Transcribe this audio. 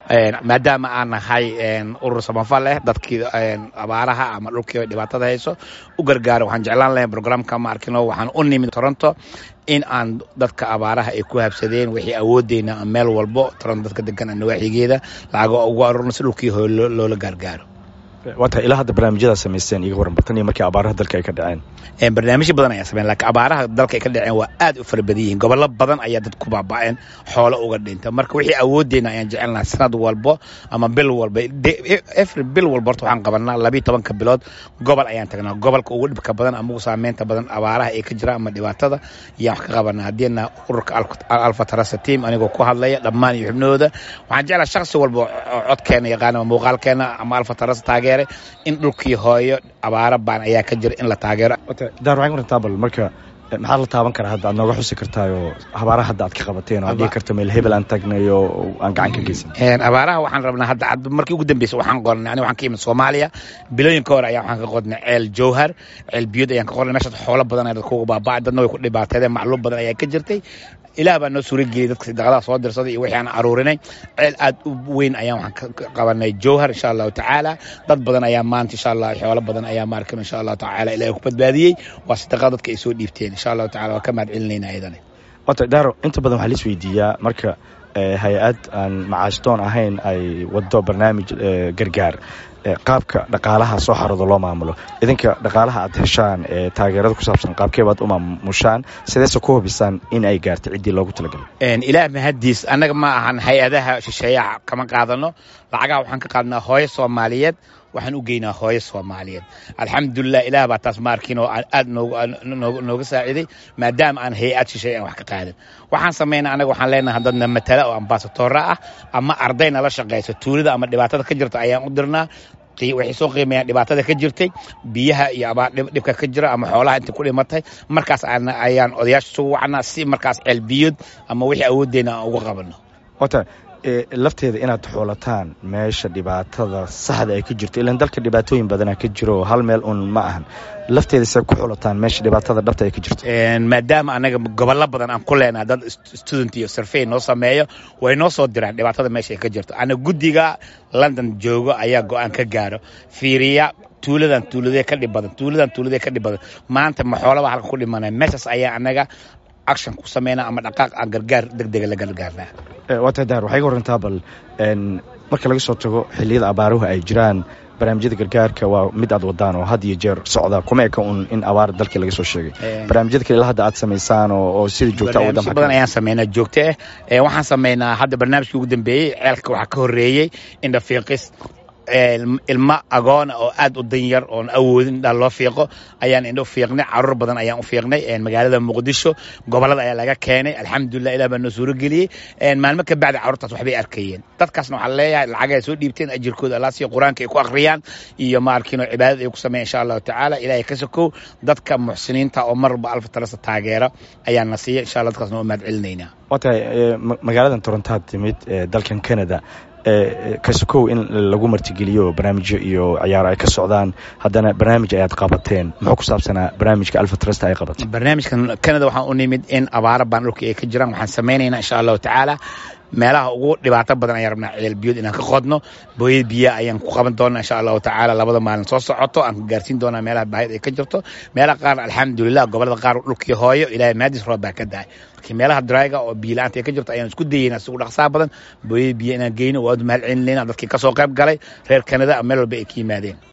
maadaama aan nahay urur samafal leh dadkii abaaraha ama dhulkii dhibaatada hayso u gargaaro waxaan jeclaan lahay programka ma arkino waxaan u nimid toronto in aan dadka abaaraha ay ku habsadeen wixii awoodeyna meel walbo toronto dadka degan nawaaxigeeda lacago ugu aruurno si dhulkii hooy loola gaargaaro waa tahay ilaa hadda barnaamijyadaa samaysteen iga waran bartan iyo markii abaaraha dalka ay ka dhaceen barnaamijyo badan ayaa sameyn lakiin abaaraha dalka ay ka dhaceen waa aad u fara badan yihiin gobollo badan ayaa dad ku baaba'een xoolo uga dhinta marka wixii awoodeyna ayaan jecel lahaa sanad walbo ama bil walba efri bil walba horta waxaan qabanaa labiiyo tobanka bilood gobol ayaan tagnaa gobolka ugu dhibka badan ama ugu saameynta badan abaaraha ee ka jira ama dhibaatada ayaan wax ka qabanaa haddiina ururka alfa tarasa team anigoo ku hadlaya dhammaan iyo xubnahooda waxaan jeclaa shakhsi walba codkeena yaqaan ama muuqaalkeena ama alfa tarasa taageere in dhulkii hooyo abaara baan ayaa ka jira in la taageero daar waxay kurantaa bal marka maxaad la taaban karaa hadda aad nooga xusi kartaayoo abaaraha hadda aad ka qabateen oo aad dhihi karto meel hebel aan tagnay oo aan gacan ka geysan abaaraha waxaan rabnaa hadda markii ugu dambeysa waxaan qornay aniga waxaan ka imid soomaaliya bilooyinka hore ayaa waxaan ka qodnay ceel jowhar ceel biyod ayaan ka qornay meeshaas xoolo badan ayaa dadka uga baaba'ay dadna way ku dhibaateedeen macluum badan ayaa ka jirtay ilaah baa noo suura geliyay dadka sadaqadaha soo dirsaday iyo wixii aan aruurinay ceel aad u weyn ayaan waxaan ka qabanay jowhar insha allahu tacaala dad badan ayaa maanta insha allah xoolo badan ayaa maarkin insha allahu tacaala ilahay ku badbaadiyey waa sadaqada dadka ay soo dhiibteen insha allahu tacala waa ka mahad celinayna ayadana wata daaro inta badan waxaa la isweydiiyaa marka hay-ad aan macaashdoon ahayn ay wado barnaamij gargaar qaabka dhaqaalaha soo xaroodo loo maamulo idinka dhaqaalaha aad heshaan ee taageerada ku saabsan qaabkeebaad u maamushaan sideese ku hubisaan in ay gaarto ciddii loogu talagalay ilaah mahaddiis annaga ma ahan hay-adaha shisheeyaha kama qaadano lacagaha waxaan ka qaadnaa hooyo soomaaliyeed waxaan u geynaa hooyo soomaaliyeed alxamdulilah ilaah baa taas maarkiin oo aad nooga saaciiday maadaama aan hay-ad shisheey aan wax ka qaadan waxaan samaynaa anaga waxaan leenahay dadna matala oo ambasadoora ah ama arday nala shaqayso tuulada ama dhibaatada ka jirta ayaan u dirnaa waxay soo qiimeeyaan dhibaatada ka jirtay biyaha iyo abaar dhibka ka jira ama xoolaha inta ku dhimatay markaas ayaan odayaasha sugu wacnaa si markaas ceelbiyood ama wixii awooddeena aan uga qabano wata lafteeda inaad xoolataan meesha dhibaatada saxda ay ka jirto ilan dalka dhibaatooyin badana ka jiro hal meel un ma ahan lafteeda se ku xulataan meesha dhibaatada dhabta ay ka jirto maadaama anaga gobollo badan aan ku leenaha dad student iyo survey noo sameeyo way noo soo diraan dhibaatada meesha ay ka jirto ana guddiga london joogo ayaa go-aan ka gaaro fiiriya tuuladan tuuladee ka dhib badan tuuladan tuuladee ka dhib badan maanta ma xoolaba halka ku dhimanaya meeshaas ayaa anaga action ku sameynaa ama dhaqaaq aan gargaar degdega la gargaarnaa waata daar waxay ga warantaa bal marka laga soo tago xilliyada abaaruhu ay jiraan barnaamijyada gargaarka waa mid aad wadaan oo had iyo jeer socda kuma eka un in abaar dalkii laga soo sheegay barnaamijyada kale ilaa hadda aad samaysaan oo sida joogta barnaamijyo badan ayaan sameynaa joogto ah waxaan sameynaa hadda barnaamijkii ugu dambeeyey ceelka waxaa ka horreeyey indhafiiqis ilma agoona oo aad u danyar oon awoodin indhaa loo fiiqo ayaan indho fiiqnay caruur badan ayaan u fiiqnay magaalada muqdisho gobolada ayaa laga keenay alxamdulilah ilah baa noo suuro geliyey maalmo ka bacdi carruurtaas waxbay arkayeen dadkaasna waxaa leeyahay lacag ay soo dhiibteen ajirkooda allah siiyo qur-aanka ay ku akhriyaan iyo maarkiino cibaadada ay ku sameeyan insha allahu tacaala ilahay ka sokow dadka muxsiniinta oo marba alfa talasa taageera ayaan na siiya insha allah dadkaasna waa mahad celinaynaa waa tahay magaaladan torontaad timid dalkan canada kasokow in lagu martigeliyo barnaamijyo iyo ciyaaro ay ka socdaan haddana barnaamij ayaad qabateen muxuu ku saabsanaa barnaamijka alfa trust ay qabatay barnaamijkan canada waxaan u nimid in abaaro baan dhulka ay ka jiraan waxaan samaynaynaa insha allahu tacaala meelaha ugu dhibaato badan ayaan rabnaa ceel biyood inaan ka qodno booyad biya ayaan ku qaban doonaa insha allahu tacaala labada maalin soo socoto aan ka gaarsiin doonaa meelaha baahid ay ka jirto meelaha qaar alxamdulilah gobolada qaar dhulkii hooyo ilahay maadis roob baa ka dahay laakiin meelaha drayga oo biyo la-aanta ay ka jirto ayaan isku dayeynaa si ugu dhaqsaa badan booyad biya inaan geyno waad mahad celinayna dadkii kasoo qayb galay reer kanada meel walba ay ka yimaadeen